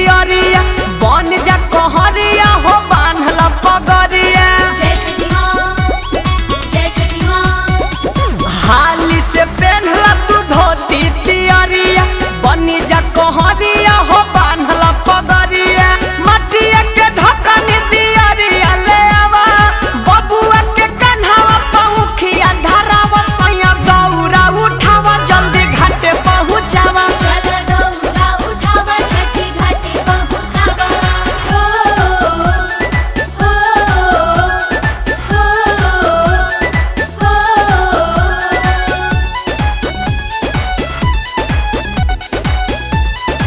दियरिया बन जा कहरिया हो बान्हल पगरिया जय छठी माँ जय छठी माँ हाली से पहनला तू धोती दियरिया बनी जा कहरिया हो बान्हल पगरिया मटिया के ढकन दियरिया ले आवा बबुआ के कन्हावा पहुखिया धरावा सैया दौरा उठावा जल्दी घाटे पहुँचावा चल दौड़ा उठावा छठी घाटी पहुँचावा हो हो हो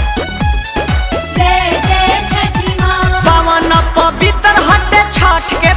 जय जय छठी माँ पवन पवित्र हटे छठ के